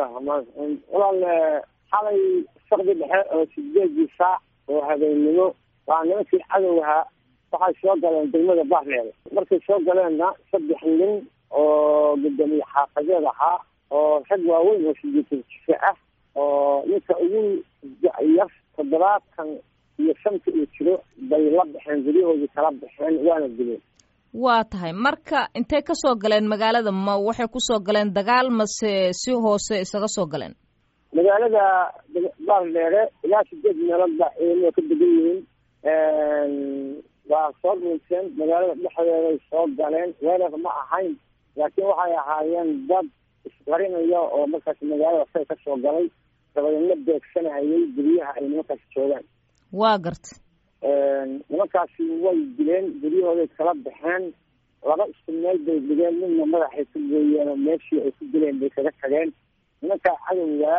bismillahi raxmaan raxiim walaal xalay saqdi dhexe oo sideedii saac oo habeennimo waa nimankii cadowgahaa waxay soo galeen degmada baarleeda markay soo galeenna saddex nin oo gudoomiye xaafadeed ahaa oo rag waaweyn oo sideetan jise ah oo ninka ugu yar toddobaatan iyo shanta iyo jiro bay la baxeen guryahoodii kala baxeen waana dileen waa tahay marka intay ka soo galeen magaalada ma waxay kusoo galeen dagaal mase si hoose isaga soo galeen magaalada baaldheere ilaa sideed meelood baa ciidamada ka degan yihiin waa soo dhuunteen magaalada dhexdeeday soo galeen weerar ma ahayn laakiin waxay ahaayeen dad isqarinaya oo markaas magaalada say ka soo galay dabadeedna beegsanayay guryaha ay nimankaasi joogaan waa garta nimankaasi way dileen guryahooday kala baxeen laba isku meel bay dhigeen midna madaxay ku gooyeen oo meeshii ay ku dileen bay kaga tageen nimankaa cadowga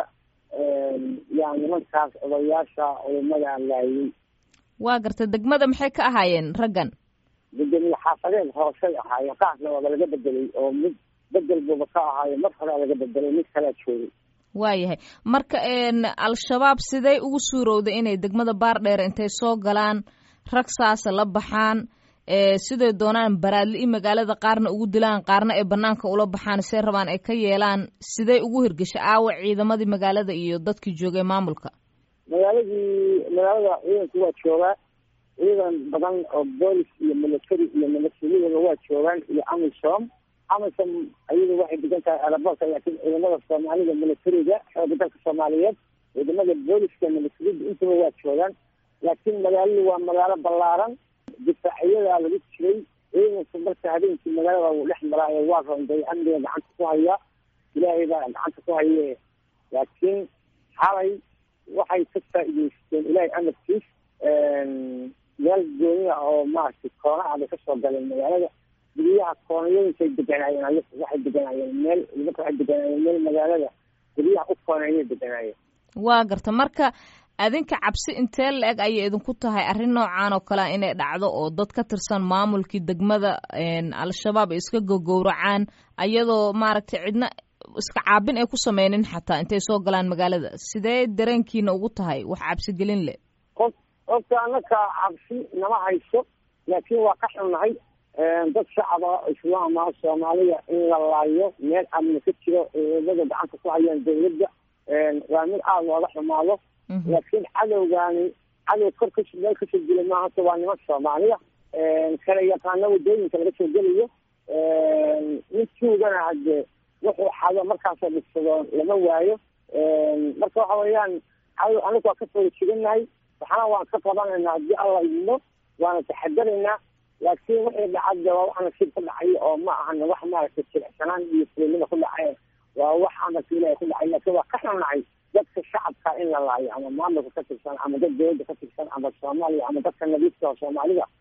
yaa nimankaas odayaasha culimada laayay waa garta degmada maxay ka ahaayeen raggan gudoomiye xaafadeed hoosay ahaayeen qaarna waaba laga bedelay oo mid bedel buuba ka ahaayo mar horea laga bedelay mid kalea joogay waayahay marka al-shabaab sidee ugu suurowday inay degmada baardheere intay soo galaan rag saasa la baxaan siday doonaan baraadli-i magaalada qaarna ugu dilaan qaarna ay banaanka ula baxaan say rabaan ay ka yeelaan sidee ugu hirgeshay aawa ciidamadii magaalada iyo dadkii joogay maamulka magaaladii magaalada ciidanku waa joogaa ciidan badan oo boolis iyo military iyo milatariyada waa joogaan iyo amisom amisom ayadu waxay degan tahay aerobortka laakiin ciidamada soomaalida militariga xooga dalka soomaaliyeed ciidamada booliska militarida intaba waa joogaan laakiin magaaladu waa magaalo ballaaran difaaciyadaa lagu jiray ciidanku marka habeenkii magaalada uu dhex maraayo waa ronday amniga gacanta ku haya ilaahay baa gacanta ku haye laakiin xalay waxay ka faa'iideysteen ilaahay amarkiis meel gooniya oo maaragtay koonaha bay kasoo galeen magaalada guryaha koonayooyinkay deganaayeen waxay deganaayeen meel nimanka waxay deganaayeen meel magaalada guryaha u kooneeyay deganaayeen waa garta marka adinka cabsi intee la-eg ayay idinku tahay arrin noocan oo kalea inay dhacdo oo dad ka tirsan maamulkii degmada al-shabaab ay iska gogowracaan ayadoo maaragtay cidna iska caabin ay ku sameynin xataa intay soo galaan magaalada sidee dareenkiina ugu tahay wax cabsi gelin leh qof qofka anaka cabsi nama hayso laakiin waa ka xunnahay dad shacaba islaama soomaaliya in la laayo meel amni ka jiro ciidamada gacanta ku hayaan dawladda waa mid aada looga xumaado laakiin cadowgaani cadow kor ka meel kasoo gela maaha hata waa niman soomaaliya kala yaqaano wadooyinka laga soo gelayo mid tuugana hadde wuxuu xado markaasoo dhigsado lama waayo marka waxa weeyaan cadow anigu waa ka fooda jiganahay waxna waan ka qabanaynaa haddii alla idmo waana taxadaraynaa laakiin wixii dhacadde waa wax nasiib ku dhacay oo ma ahana wax maaragtay jilicsanaan iyo fulinima ku dhacay waa wax amarka ilahay ku dhacay laakiin waa ka xunnacay dadka shacabka in la laayo ama maamulka ka tirsan ama dad dawladda ka tirsan ama soomaaliya ama dadka nadiifka oo soomaalida